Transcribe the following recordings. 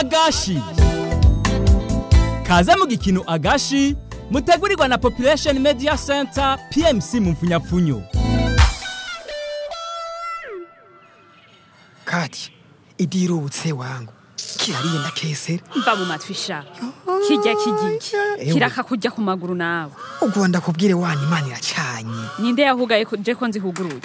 agashi kaze mu gikino agashi mutegurirwa na population media center pmc mu mfunyapfunyo kati idirutse wangu kirariye ndakesera mva mu matwi sha kirya kigiki Ewe. kiraka kujya ku maguru nawe ubwo ndakubwire wana imana iracanye ninde yahugaye ko- je ko nzihuguruye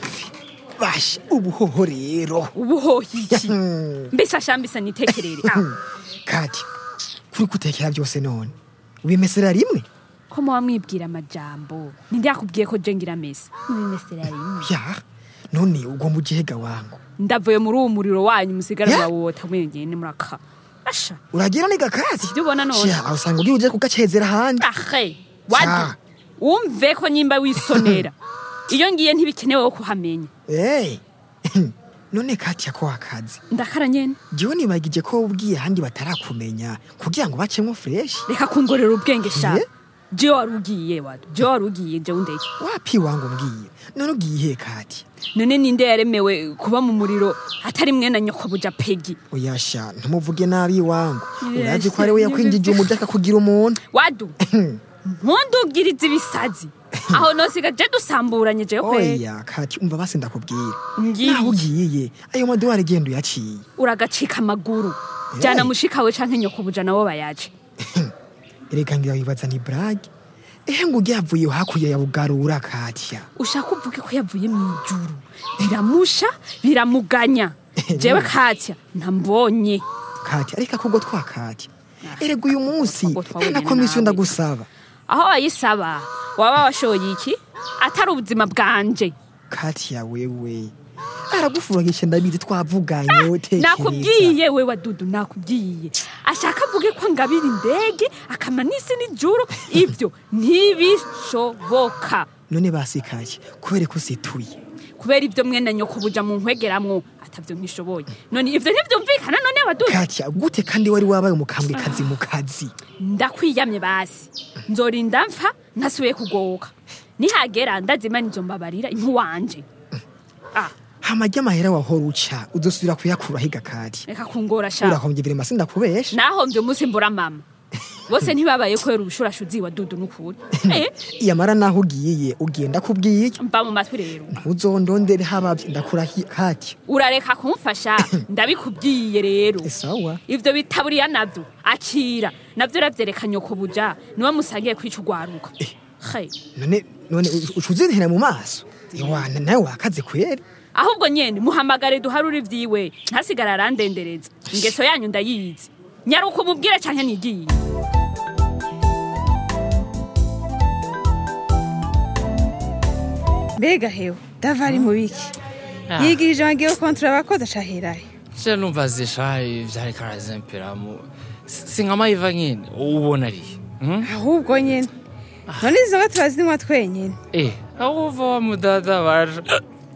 basha ubuhoho rero ubuhohiki mbese ashambisa nitekerere Ah, kati kuri gutekera byose none ubimesera rimwe ko muba mwibwira amajambo ninde yakubwiye ko je ngira mesa mubimesera rimwe ya none ugomba ujehega wangu ndavuye muri uwo muriro wanyu musigara Ya. murawota mwenyene muraka asha uragira niga kati Sivyo ubona none. Sha, aho usanga ugiye uje kugacezera ahandi ahe wadu Sha. wumve ko nyimba wisonera iyo ngiye ntibikenewe ko kuhamenya Eh. none kati yako akazi ndakara nyene jewe nibagije ko ubwiye ahandi batarakumenya kugira ngo bacemwo fresh reka kungorera ubwenge sha Ye. je wari ugiye wadu je wari ugiye je undeke wapi wangu mbwiye none ugiye he kati none ninde yaremewe kuba mu muriro atari mwene nyoko buja pegi oyasha ntumuvuge nabi wangu Yes, urazi ko ari we yakwinjije umuja akakugira umuntu wadu ntundubwirize ibisazi aho nosiga je dusamburanye je kwe oya kati umva basi ndakubwira Ngiye. naho ugiye ayo madolari genda uyaciye uragacika amaguru jana mushikawe canke nyoko buja nabo bayaje erega ngira wibaza ni brage ehe ngo ugyavuye hakurya ya bugarura katya ushaka uvuge ko yavuye mu ijuru biramusha biramuganya jewe katya ntambonye katya ariko akubwo twakatya erega uyu munsi Akubwo twabonye nta na komisiyo nabi. ndagusaba aho wayisaba waba washoye iki atari ubuzima bwanje katya wewe aragufuragisha ndabizi twavuganye tekereza nakubwiye we wadudu nakubwiye ashaka avuge ko ngabira indege akama n'isi n'ijuru ibyo ntibishoboka none basikake kubera ko usituye kubera ibyo mwene nyoko buja mu nkwegeramwo atavyo ntishoboye none ivyo ntivyumvikana none wadudu katya gute kandi wari wabaye umukambwe kazi mu kazi ndakwiyamye basi nzorinda mpfa ntasubiye kugoka nihagera ndazimana izo mbabarira impu wanje ah hamajya amahera wahora uca udusubira kuyakura higa kati reka kungora sha urahombye biri masi ndakubesha nahombye umunsi mbura mama bose ntibabaye kubera ubushurashuzi wa dudu n'ukuri eh yamara naho ugiye ugenda kubwiye mba mu matwi rero ntuzondondere habavye ndakurahiye kati urareka kumfasha ndabikubwiye rero sawa ivyo bitaburiya navyo akira navyo ravyerekanye nyoko buja niwe musangiye kwica urwaruka Hey. none none ucuzintera mu maso iwana nawe wakaze kweri ahubwo nyene muhamagare duharure ivyiwe ntasigara arandendereza ingeso yanyu ndayizi nyaruka umubwire canke nigiye mbega hewe davari mu biki yigirije wagiye kontura abakozi ashahirahe sha numva zishaye vyariko arazemperamo sinkamayiva nyene ubona ari hmm? ahubwo nyene none izo nka turazinywa twenyene eh aho uva wa mudada baje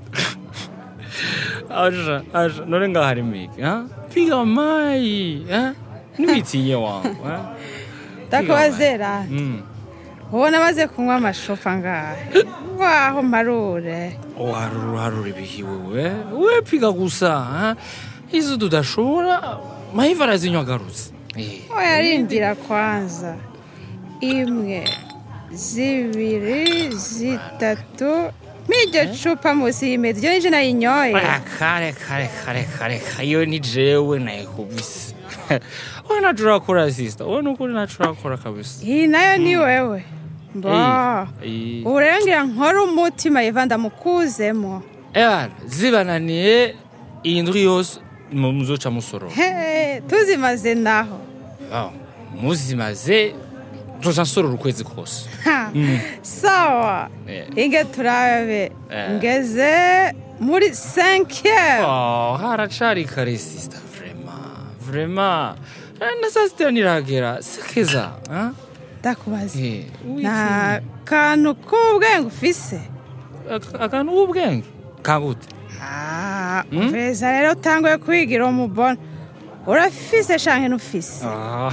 aja aja none ngaho hari miki ha piga mayi ha nibitinye wangu ha ndakubazera Mm. ubona amaze kunywa amashofa ngahe waho marure uharura uharura ibihiwe we we piga gusa ha izo tudashobora mayiva arazinywa agarutse eh oyarindira kwanza imwe zibiri zitatu m'iryo cupa musi y'imeza iryo nije nayinyoye Ah, kare kare kare kare iyo ni jewe nayikubise we nacu urakora sisita we nukuri nacu urakora kabisa iyi nayo ni wewe mbo Eh, ubu rero ngira nkore umutima yiva ndamukuzemo ewana zibananiye iyi ndwi yose mu- muzoca musoro He, tuzimaze naho Ah, muzimaze tuzoca nsorora ukwezi kose Ha, sawa Eh. inge turabe Eh. ngeze muri cinquième Oh, haracari kare sisita vrema vrema na saa sita niragera sekeza ah? ndakubaza Eh, nta kantu k'ubwenge ufise Ak- akantu k'ubwenge kagute Ah, umviriza rero utanguye kwigira umubona urafise canke ntufise Ah.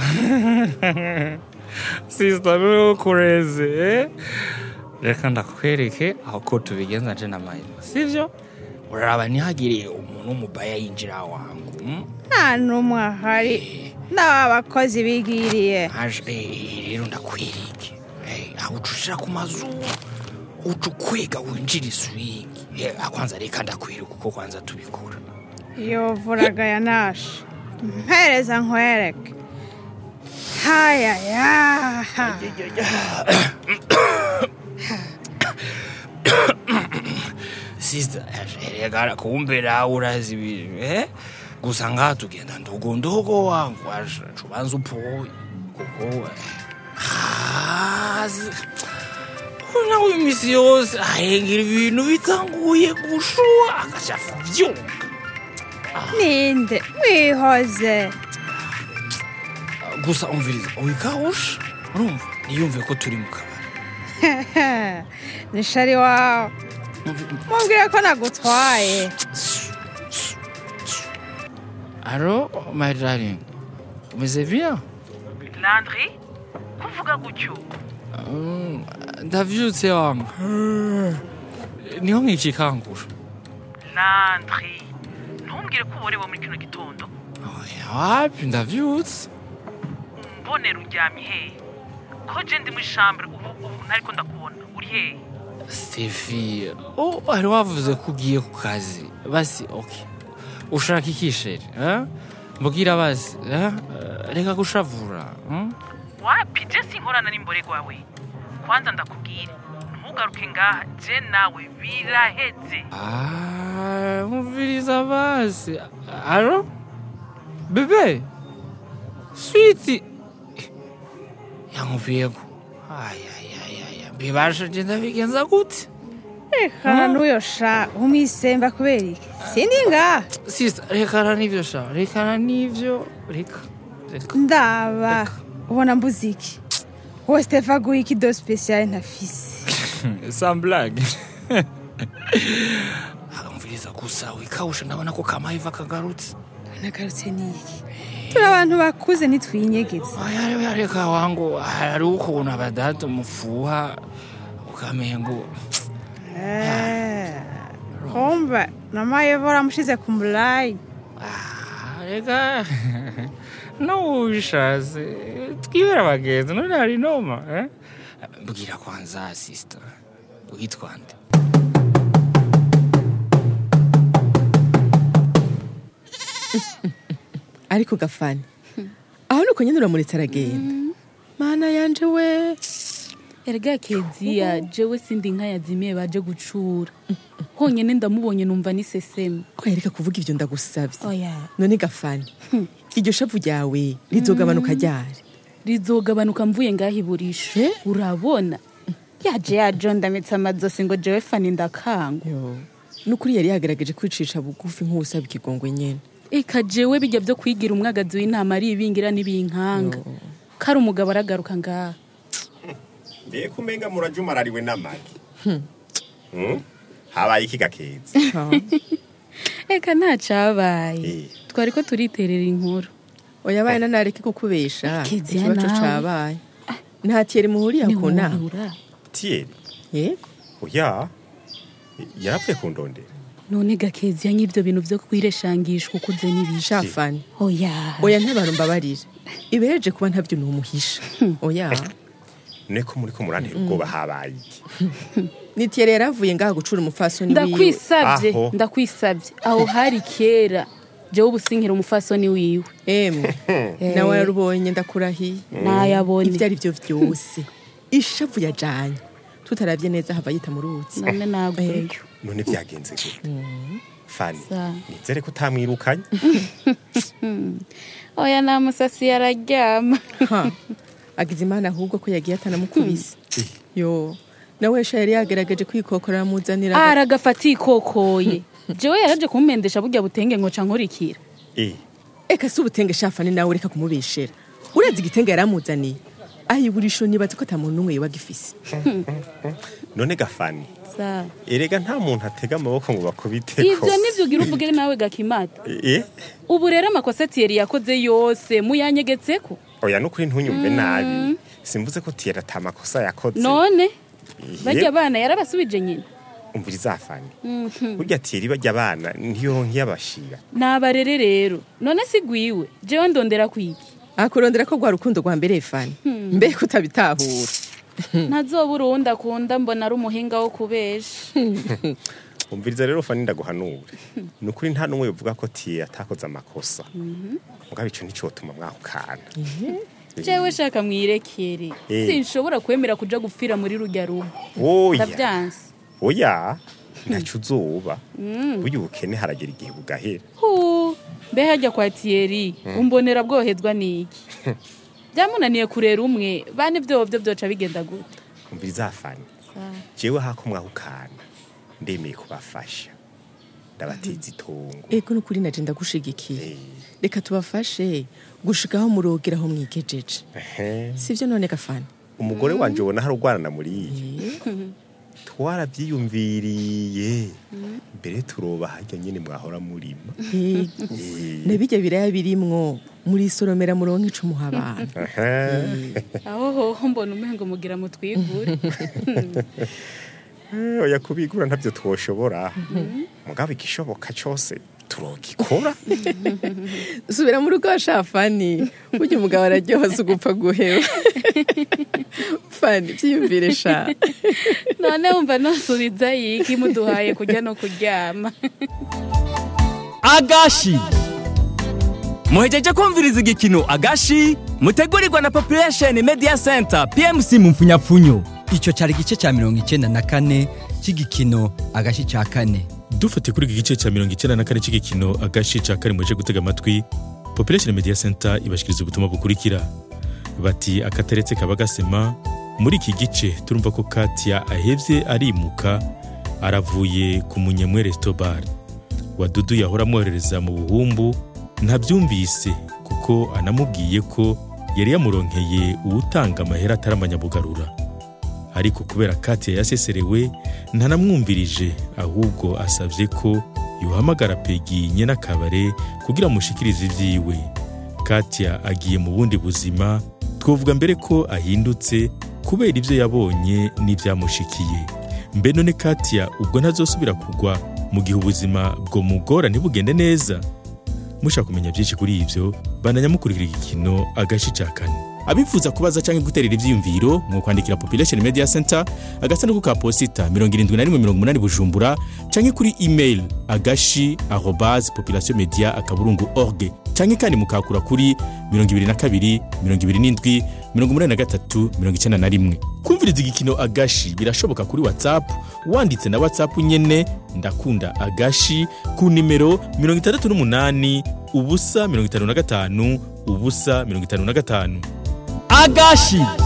sisita nukureze eh? reka ndakwereke aho ko tubigenza nje na mayiro sivyo uraraba ntihagire umuntu w'umubaya yinjira wangu nta n'umwe ahari n'aba bakozi bigiriye aje eh, rero ndakwirike Eh, aho uca ushira ku mazuru uca ukwega winjira iswingi Eh, akwanza reka ndakwirika uko kwanza tubikora yovuraga ya nashe mpereza nkwereke haya yaha sister reka kumbe nawe urazi ibintu eh gusa ngaha tugenda ndogondogo wangu asha cubanza uphoye kuko hazi nawe imisi yose ahengera ibintu bitanguye gushuha agashafa vyonga ninde mwihoze gusa umviriza wikawusha urumva niyumve ko turi mu kabari ni shari wawe mubwire ko nagutwaye alo my darling umeze bien Landry kuvuga gutyo Mm, ndavyutse wangu niho nkikikangura Landry ntumbwire ko uborewe muri kino gitondo Oya, wapi ndavyutse umbonera uryamye hehe ko je ndi muri chambre ubu ubu ntariko ndakubona uri hehe stefi oh, wari wavuze ko ugiye ku kazi basi okay ushaka iki sheri eh? mbwira basi eh? reka gushavura hmm? wapi je sinkorana n'imborerwa we kwanza ndakubwire ntugaruke ngaha je nawe biraheze Ah, mviriza basi alo bebe switi yamuviyeko ayayayaya mbibasha je ndabigenza gute reka n'uyo sha umisemba kubera iki sindi ngaha sista rekana n'ivyo sha rekana n'ivyo reka reka ndaba ubona mbuze iki wowe stefa aguha iki do spesiyale ntafise sans blague akamviriza gusa wikawusha ndabona ko kamaiva kagarutse nagarutse n'iki turi abantu bakuze ntitwinyegeze oya oya reka wangu hari ukuntu abadatu mufuha ukamengo Eh, kumbe namayevora amushize ku murayi Ah, reka nubishatse twibera abagenzi none hari noma eh? mbwira kwanza sista witwa nde ariko gafani aho nuko nyine uramuretse aragenda mana yanje we erega keziya jewe sindi inka yazimiye baje gucura honyine ndamubonye numva niseseme ko yareka kuvuga ibyo ndagusabye oya none gafani iryo shavu ryawe rizogabanuka ryari rizogabanuka mvuye ngaho iburisho urabona yaje yajondamitse amazosi ngo jewe fani ndakangwa yo nukuri yari yagaragaje kwicisha bugufi nk'uwusaba ikigongwe nyene eka jewe bijya byo kwigira umwagazi w'intama ari ibingira n'ibinkanga kari umugabo aragaruka ngaha mbega umenga murajumarariwe n'amagi Hmm? habaye iki gakezi eka ntacabaye Eh. twari ko turiterera inkuru oya abaye nanareke kukubesha Kiziya ikibazo nawe. cabaye nta tiyeri muhuriye ku nama ntiwurura tiyeri yego oya yarapfuye kundondera none gakeziya nk'ibyo bintu byo kwireshangishwa ukuze n'ibisha shafani oya oya ntabantu mbabarire ibereje kuba ntabyo numuhisha oya none ko muri ko murantera ubwoba habaye iki ni tiyeri yaravuye ngaha gucura umupfasoni wiwe ndakwisabye Aho. ndakwisabye aho hari kera jewe ubusinkira umufasoni wiwe emwe nawe yarubonye ndakurahiye nayabonye ibyo ari byo byose ishavu yajanye tutarabye neza hava yita mu ruzi none naguyeyo none byagenze gute fani Sa. nizere ko utamwirukanye oya nta musasi yararyama Ha, agize imana ahubwo ko yagiye atanamukubise yo nawe sha yari yagerageje kwikokorera amuzanira aragafata ikokoye jewe yaraje kumpendesha burya butenge ngo ca nkurikira Eh, eka si ubutenge shafani nawe reka kumubeshera urazi igitenge yaramuzaniye ayiburisho nibaza ko ata muntu n'umwe yoba agifise none gafani Sa. erega nta muntu atega amaboko ngo bakubiteko ivyo nivyo ugira uvuge nawe gakimata Eh, ubu rero amakosa tiyeri yakoze yose muyanyegetseko oya nukuri ntunyumve nabi simvuze ko tiyeri ata makosa yakoze none Ihe. barya bana yarabasubije nyina umviriza fani burya tiyeri bajya abana ntiyo nk'iyabashira nabarere rero none si gwiwe jewe ndondera kwiki akurondera ko rwa rukundo rwa mbere fani mbega utabitahura ntazobura uwundi akunda mbona ari umuhinga wo kubesha umviriza rero fani ndaguhanure ni ukuri nta n'umwe uvuga ko tiye atakoze amakosa mugabo ico nticotuma mwahukana jewe shaka mwirekere Eh. sinshobora kwemera kuja gupfira muri rurya rugo oya ndavyanse oya ntaco uzoba burya ubukene haragera igihe bugahera hu mbe hajya kwa tiyeri umbonera bwohezwa n'iki byamunaniye kurera umwe bane vyovyo vyoca bigenda gute umviriza fani jewe hako mwahukana ndemeye kubafasha ndabateza itongo ego nukuri naje ndagushigikiye reka tubafashe gushika aho murogera aho mwigejeje Ehe. sivyo none gafani umugore wanje ubona hari urwana muriye twaravyiyumviriye mbere turoba harya nyene mwahora murima Eh, nabijya biraya birimwo muri soromera muronke ico muha abantu Ehe. aho hoho mbona umengo mugira mutwigure Eh, oya kubigura ntavyo twoshobora mugabo igishoboka cose turogikora subira mu rugo washa fani burya umugabo araryoha si ugupfa guheba fani vyiyumvire sha none wumva nosubiza yiki muduhaye kurya no kuryama agashi muhejeje kumviriza igikino agashi mutegurirwa na population media center pmc mu mfunyapfunyo icyo cyari igice cya mirongo icyenda na kane cy'igikino agashi cya kane dufatiye kuri iki gice cya mirongo icyenda na kane cy'igikino agace cya kane muje gutega amatwi population media center ibashikiriza ubutumwa bukurikira bati akataretse kaba gasema muri iki gice turumva ko katia ahevye arimuka aravuye ku munyemwe resto bar wadudu yahora amwoherereza mu buhumbu ntabyumvise kuko anamubwiye ko yari yamuronkeye uwutanga amahera atari amanyabugarura ariko kubera katia yaseserewe ntanamwumvirije ahubwo asabye ko yohamagara pegi nyene akabare kugira amushikirize ivyiwe katia agiye mu bundi buzima twovuga mbere ko ahindutse kubera ivyo yabonye n'ivyamushikiye mbe none katia ubwo ntazosubira kugwa mu gihe ubuzima bwo mugora ntibugende neza mushaka kumenya byinshi kuri ivyo bananya mukurikira igikino agace ca kane abifuza kubaza canke guterera ivyiyumviro mu kwandikira population media center agasanduku ka posita 7180 bujumbura canke kuri email agashi arobase population media akaburungu org canke kandi mukakura kuri 22 27 83 91 kumviriza igikino agashi birashoboka kuri whatsapp wanditse na whatsapp nyene ndakunda agashi ku nimero 68 ubusa 55 ubusa 55 agashi